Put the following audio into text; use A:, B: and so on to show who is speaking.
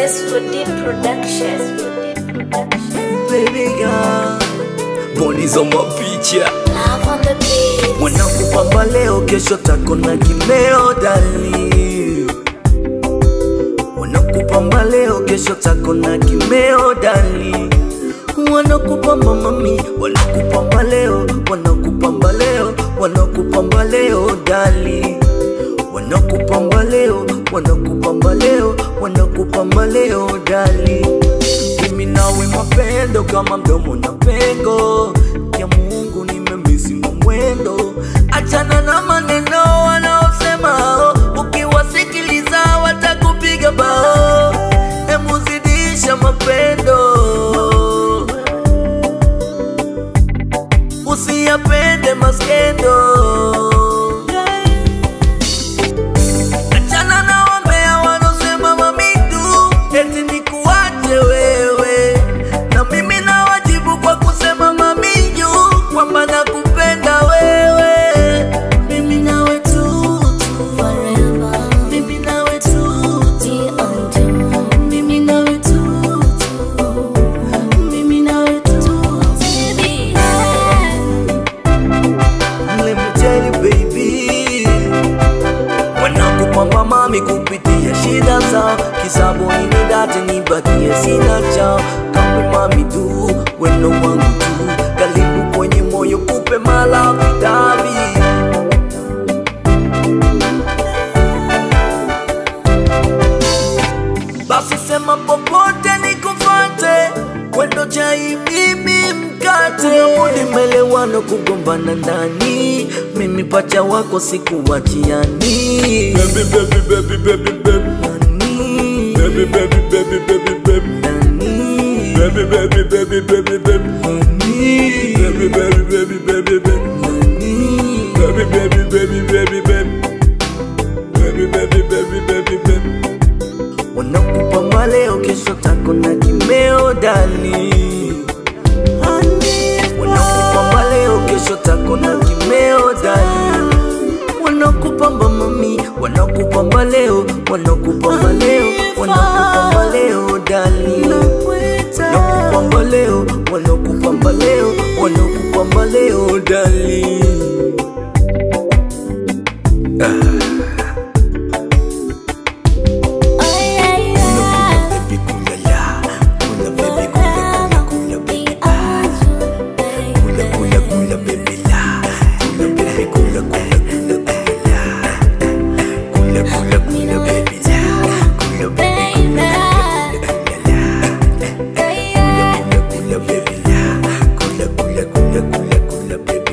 A: S4D Productions.
B: baby girl Bodies on mapicha
A: Love on the beat.
B: wanakupamba leo kesho tako na kimeo dali wanakupamba leo kesho tako na kimeo dali wanakupamba mami wanakupamba leo wanakupamba leo wanakupamba leo dali wanakupamba leo wanakupamba leo wanakupamba leo dali mimi nawe mapendo kama mdomo na pengo ya Mungu nimemisi mwendo achana na maneno wanaosema oh, ukiwasikiliza watakupiga bao emuzidisha mapendo usiyapende maskendo Achana na wambea wanaosema mamitu eti nikuache wewe, na mimi nawajibu kwa kusema maminyu kwamba nakupenda wewe. Mimi nawe tu tu
A: Forever.
B: mimi nawe tu
A: Be unto.
B: mimi nawe tu tu mimi nawe tu
A: Baby.
B: Let me tell you baby Wanakupamba mami kupitia shida zao Kisabu ini dati nibakie sina chao Kamwe mami tu, weno wangu tu Karibu kwenye moyo kupe malavi davi Basi sema popote nikufate Wendo chai mimi mkate Unabudi melewano kugombana ndani Mimi pacha wako sikuwachiani
C: Baby, baby, baby, baby, baby.
B: Nani?
C: Baby, baby, baby, baby, baby.
B: Nani?
C: Baby, baby, baby, baby, baby.
B: Nani?
C: Baby, baby, baby, baby, baby.
B: Nani?
C: Baby, baby, baby, baby, baby. Baby, baby, baby, baby, baby.
B: Wanakupamba leo kesho tako na kimeo dani Wanakupamba leo kesho tako na kimeo dani Wanakupamba mami, wanakupamba leo, wanakupamba leo, wanakupamba leo dani Wanakupamba leo, wanakupamba leo, wanakupamba leo dani
A: Oh yeah, yeah.
B: Baby kulala, kula baby kula kula kula
A: Be
B: baby
A: unto, baby.
B: Kula kula kula baby la Kula baby kula kula kula kula la Kula kula kula baby la Kula baby kula kula kula la Kula kula kula baby la Kula kula kula kula kula baby